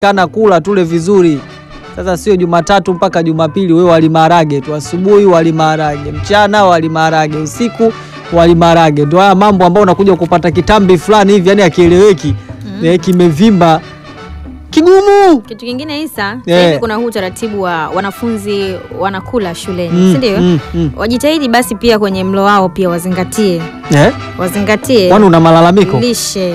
kana kula tule vizuri. Sasa sio Jumatatu mpaka Jumapili wewe wali maharage tu, asubuhi wali maharage, mchana wali maharage, usiku wali maharage. Ndio haya mambo ambayo unakuja kupata kitambi fulani hivi, yani akieleweki mm. kimevimba kigumu. Kitu kingine Isa, Eh. sasa hivi kuna huu utaratibu wa wanafunzi wanakula shuleni, Mm, si ndio? mm, mm. Wajitahidi basi pia kwenye mlo wao pia wazingatie, Eh? wazingatie Kwani una malalamiko lishe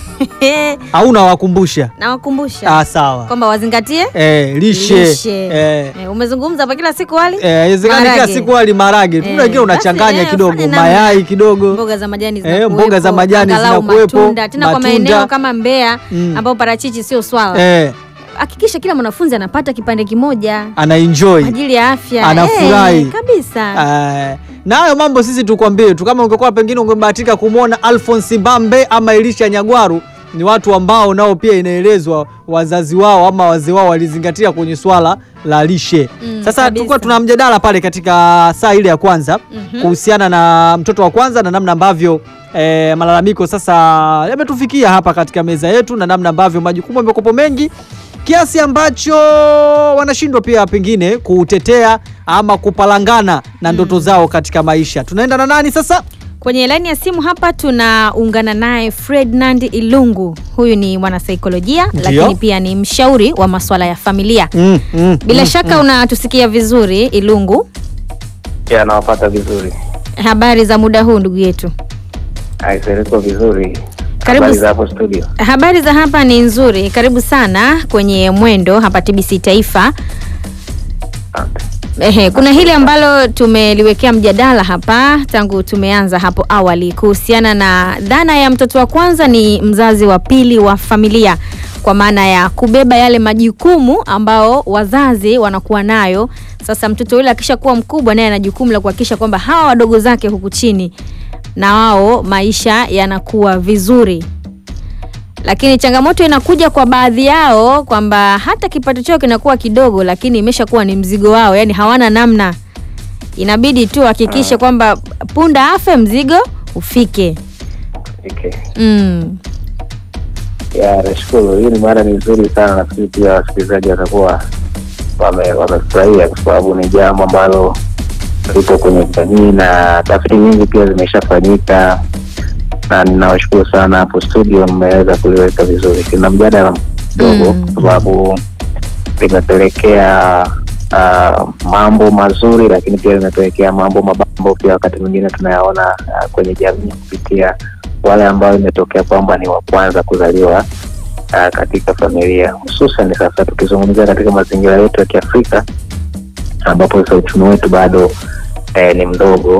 au unawakumbusha? nawakumbusha Ah, sawa. kwamba wazingatie Eh, lishe. lishe. Eh. Eh, umezungumza hapa kila siku wali Eh, haiwezekani kila Maharage. siku wali maharage. Eh, Kuna wengine unachanganya basi, eh, kidogo, fanya namna. mayai kidogo. mboga za majani Eh, zinakuwepo, mboga za majani angalau zinakuwepo, matunda tena kwa matunda. maeneo kama Mbeya Mm. ambao parachichi sio swala. Eh, Hakikisha kila mwanafunzi anapata kipande kimoja ana enjoy. kwa ajili ya afya. Anafurahi. Eh, kabisa. Eh, na hayo mambo sisi tukwambie tu, kama ungekuwa pengine ungebahatika kumwona Alphonse Mbambe ama Elisha Nyagwaru, ni watu ambao nao pia inaelezwa wazazi wao ama wazee wao walizingatia kwenye swala la lishe. Mm, Sasa kabisa. tulikuwa tuna mjadala pale katika saa ile ya kwanza Mhm. kuhusiana na mtoto wa kwanza na namna ambavyo eh, malalamiko sasa yametufikia hapa katika meza yetu na namna ambavyo majukumu yamekopo mengi kiasi ambacho wanashindwa pia pengine kutetea ama kupalangana na ndoto zao katika maisha. Tunaenda na nani sasa? Kwenye laini ya simu hapa tunaungana naye Ferdinand Ilungu. Huyu ni mwanasaikolojia Ndio. lakini pia ni mshauri wa masuala ya familia. Mm, mm, Bila mm, shaka unatusikia vizuri Ilungu. Ya, nawapata vizuri. Habari za muda huu ndugu yetu? Aisereko vizuri. Karibu Habari s- za hapo studio. Habari za hapa ni nzuri. Karibu sana kwenye Mwendo hapa TBC Taifa. Asante. Ehe, kuna hili ambalo tumeliwekea mjadala hapa tangu tumeanza hapo awali kuhusiana na dhana ya mtoto wa kwanza ni mzazi wa pili wa familia, kwa maana ya kubeba yale majukumu ambao wazazi wanakuwa nayo. Sasa mtoto yule akishakuwa mkubwa, naye ana jukumu la kuhakikisha kwamba hawa wadogo zake huku chini na wao maisha yanakuwa vizuri lakini changamoto inakuja kwa baadhi yao kwamba hata kipato chao kinakuwa kidogo, lakini imeshakuwa ni mzigo wao, yani hawana namna, inabidi tu hakikishe kwamba punda afe mzigo ufike. Okay. Mm. Ya, nashukuru. Hii ni mada ni nzuri sana, nafikiri pia wasikilizaji watakuwa wame- wamefurahia kwa sababu ni jambo ambalo lipo kwenye jamii na tafiti nyingi pia zimeshafanyika, na ninawashukuru sana hapo studio, mmeweza kuliweka vizuri. Kina mjadala mdogo Mm. kwa sababu limepelekea uh, mambo mazuri, lakini pia limepelekea mambo mabaya ambayo pia wakati mwingine tunayaona uh, kwenye jamii kupitia wale ambao imetokea kwamba ni wa kwanza kuzaliwa uh, katika familia, hususan sasa tukizungumzia katika mazingira yetu ya Kiafrika ambapo sasa uchumi wetu bado eh, ni mdogo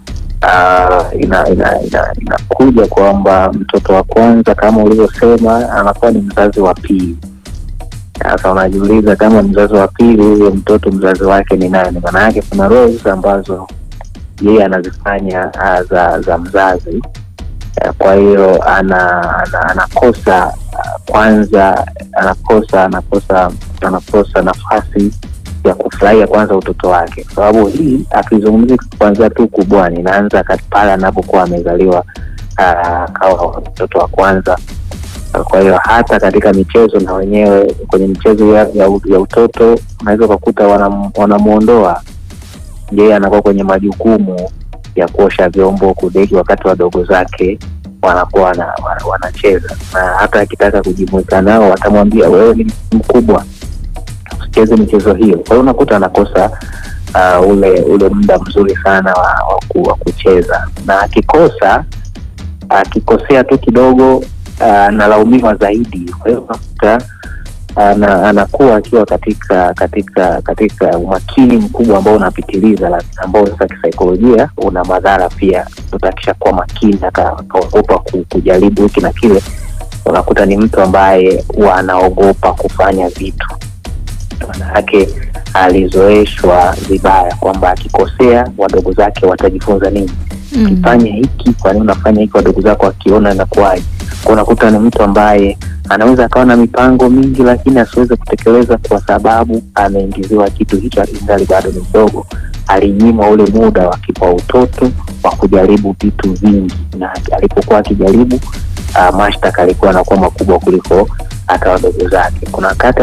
uh, ina, ina, ina, inakuja kwamba mtoto wa kwanza kama ulivyosema anakuwa ni mzazi wa pili. Sasa unajiuliza kama mzazi wa pili, huyo mtoto mzazi wake ni nani? Maana yake kuna roles ambazo yeye anazifanya uh, za za mzazi Eh, kwa hiyo ana, ana, anakosa uh, kwanza anakosa anakosa anakosa nafasi ya kufurahia kwanza utoto wake, kwa sababu hii akizungumzia kwanzia tu kubwani, inaanza kat- pale anapokuwa amezaliwa uh, kawa mtoto wa kwanza. Kwa hiyo hata katika michezo na wenyewe kwenye michezo ya, ya, u- ya utoto unaweza ukakuta wanam- wanamwondoa yeye, anakuwa kwenye majukumu ya kuosha vyombo, kudeki, wakati wadogo zake wanakuwa wana, wana, wanacheza na hata akitaka kujumuika nao watamwambia wewe ni mkubwa, usicheze michezo hiyo. Kwa hiyo unakuta anakosa uh, ule ule muda mzuri sana wa, wa, ku, wa kucheza, na akikosa akikosea tu kidogo uh, analaumiwa zaidi. Kwa hiyo unakuta ana, anakuwa akiwa katika katika katika umakini mkubwa ambao unapitiliza, la- ambao sasa kisaikolojia una madhara pia. Mtoto akishakuwa makini aka- akaogopa ku- kujaribu hiki na kile, unakuta ni mtu ambaye huwa anaogopa kufanya vitu, maana yake alizoeshwa vibaya kwamba akikosea wadogo zake watajifunza nini Mm. ukifanya hiki, kwa nini unafanya hiki? Wadogo zako wakiona inakuwaje? Kwa unakuta ni mtu ambaye anaweza akawa na mipango mingi, lakini asiweze kutekeleza kwa sababu ameingiziwa kitu hicho ingali bado ni mdogo. Alinyimwa ule muda wa kipa utoto wa kujaribu vitu vingi, na alipokuwa akijaribu uh, mashtaka alikuwa anakuwa makubwa kuliko hata wadogo zake. Kuna wakati